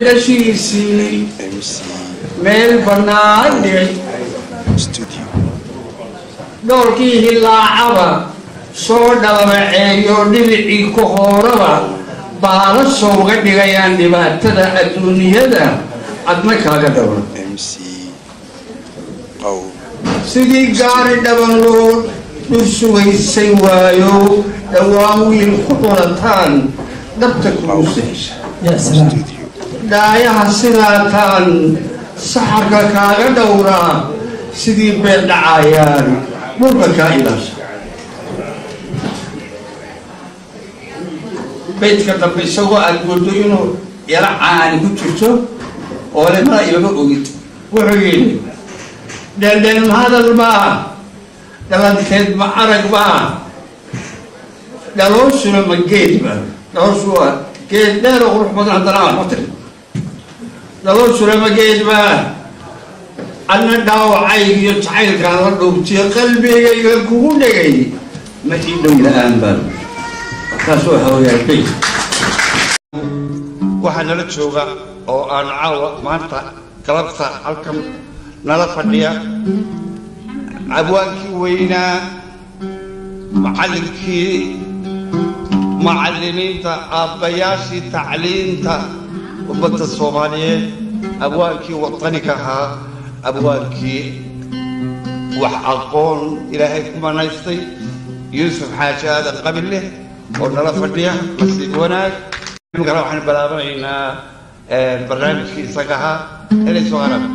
gashiisii MC meel bannaan dhigay Studio. dhoolkii hilaacaba soo dhalabaceeyo dhibicii ku hooraba baala sooga dhigayaan dhibaatada adduunyada adna kaaga dhawra MC Paul. sidii gaari dhaban loo dhursugaysay waayo dhowaan wiil ku dhulataan dhabta kugu sehsha Studio. dhaayaha sidaataan saxarka kaaga dhowraa sidii beer dhacayaan dhulka kaa ilaasha baydka dambe isagoo aad moodo inuu yaro caani ku jirto oo lemada ilaga ogid wuxuu yidhi dheeldheel ma hadal baa dhalanteed ma arag baa dhalooshuna ma geed baa dhalooshu waa geed dheer oo qurux badan haddana aan ku tiri dhalooshuna ma geed baa adna dhaawacayg iyo jacaylkaan la dhuubtiyo qalbigayga kugu dhegay ma ii dhow la-aan baa taas waxa weeyaan bayd waxaa nala jooga oo aan caawa maanta galabta halkan nala fadhiya abwaankii weynaa macallinkii macallimiinta aabbayaashii tacliinta ummadda soomaaliyeed abwaankii wadaniga ahaa abwaankii wax aqoon ilaahay ku manaystay yuusuf xaaji aadan qabille oo nala fadhiya nasiib wanaag imikana waxaan bilaabanaynaa barnaamijkii isaga ahaa inay soo haraan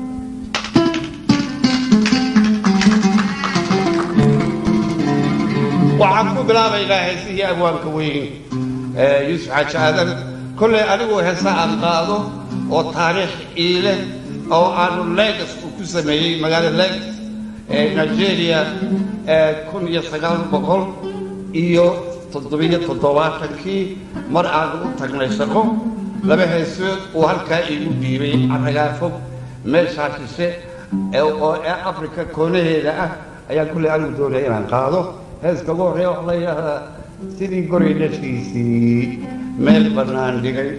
waxaan ku bilaabaynaa heesihii abwaanka weyn yuusuf xaaji aadan kolley anigu heesa aan qaado oo taariikh iile oo aanu legas uu ku sameeyey magaalada legas ee nigeria kun iyo sagaal boqol iyo toddobiyo toddobaatankii mar aanu u tagnay shaqo laba heesood uu halkaa iigu dhiibay caragaafog meeshaa shishe ee oo ee afrika koonaheeda ah ayaan kulley anigu doonaya inaan qaado heeska ugu horreeya waxa la yidhaahdaa sidii goray dhashiisii meel bannaan dhigay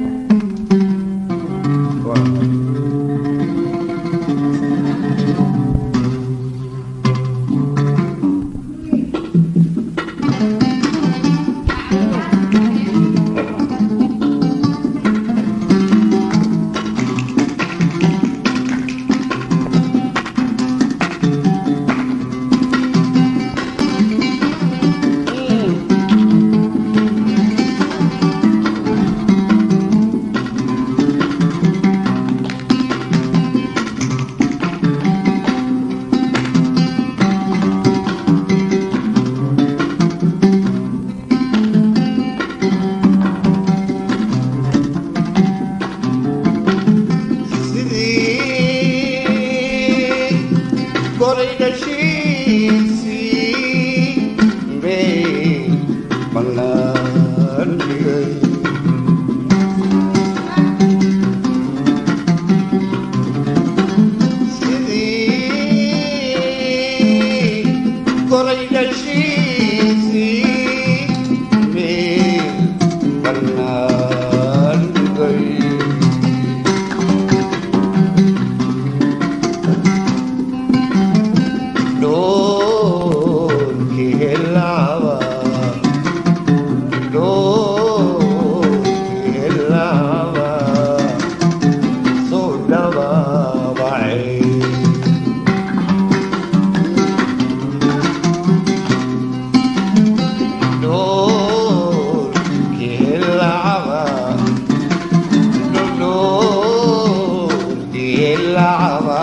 sidii goray dhashiisii meel bannaan dhigay sidii goray dhashiisii meel bannaan dhigay Donkey helaba, donkey helaba, so daba bae. Donkey helaba, donkey helaba.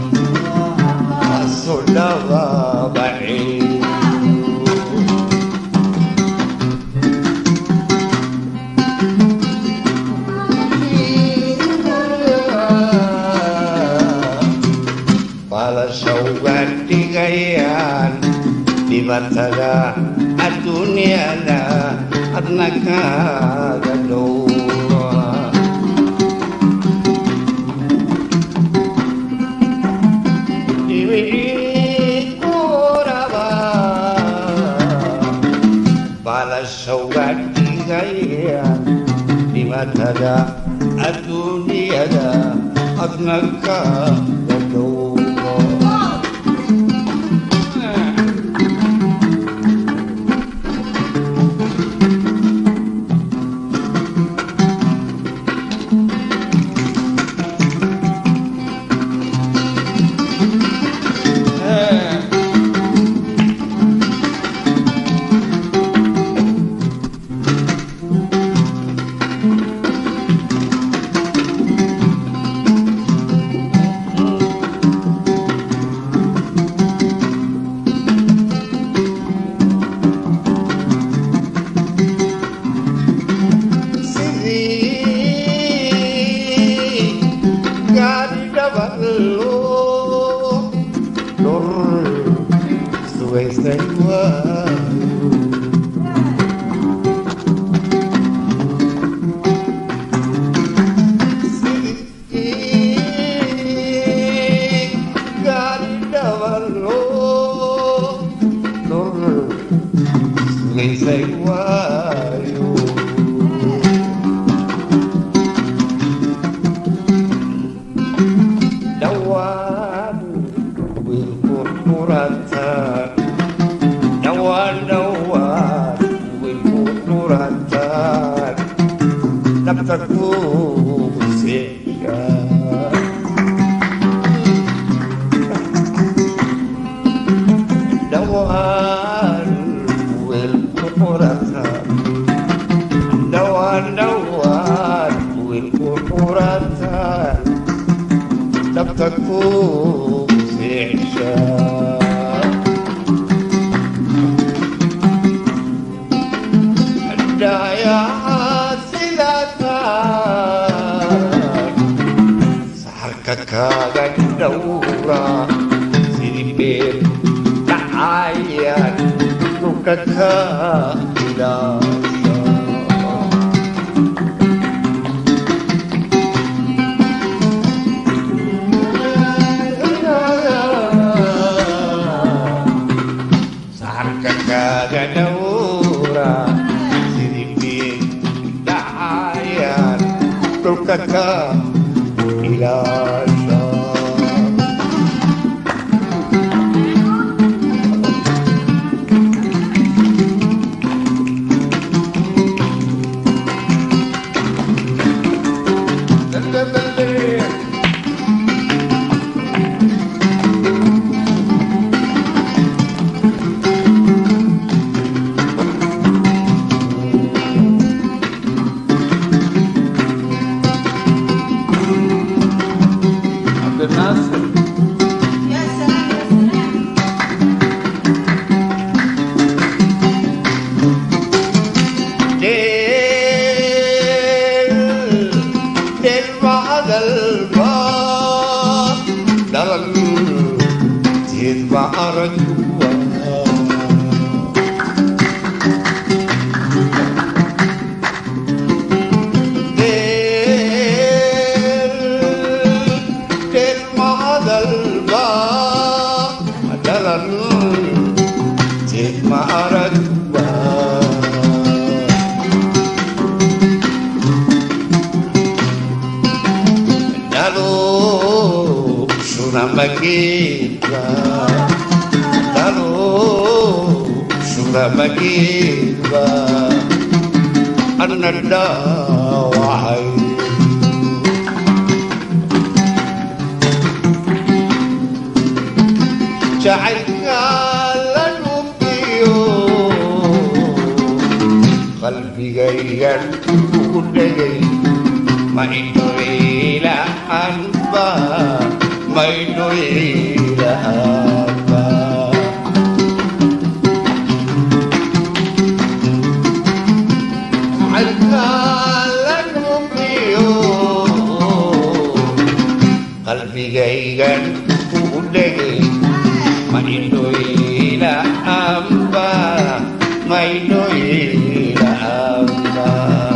Sodava bae. Pala shawatigayan dibatada adunyada adnaka gadoa. balashawadigaya dhibatada adduunyada adnaka dhowro sidii gaari dhaballo dhur sugaysay waayo sidii gaari dhaballo dhur sugaysay waayo dhawaan wiilku dhurataan dhawaan dhawaan wiilku dhurataan dhabta ku seeya dhawaan wiilku dhurataan dhawaan dhawaan wiilku dhurataan dhabta ku seexsha dhayaa sidataan saxarka kaaga dhowra sidii beer dhacayaan dhulka ka ilaasha saxarka kaaga dhowra sidii biin dhacayaan dhulka ka ilaasha عبد الناصر يا سلام يا سلام del del بعد الباب درل تتبع رجوع del del بعد الباب درل تتبع رجوع Dalo Suramagiba Dalo Suramagiba Ananda Wahai جعلنا لنبيو قلبي غير كل Mainu ila anba Mainu ila anba qalbi gaygan ku dhegay Mainu ila amba Mainu ila amba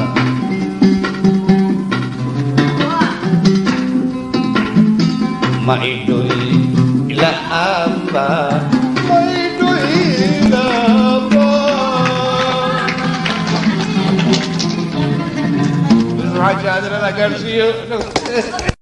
Maidoi ila amba Maidoi ila amba حاجة هذا لا gaarsiiyo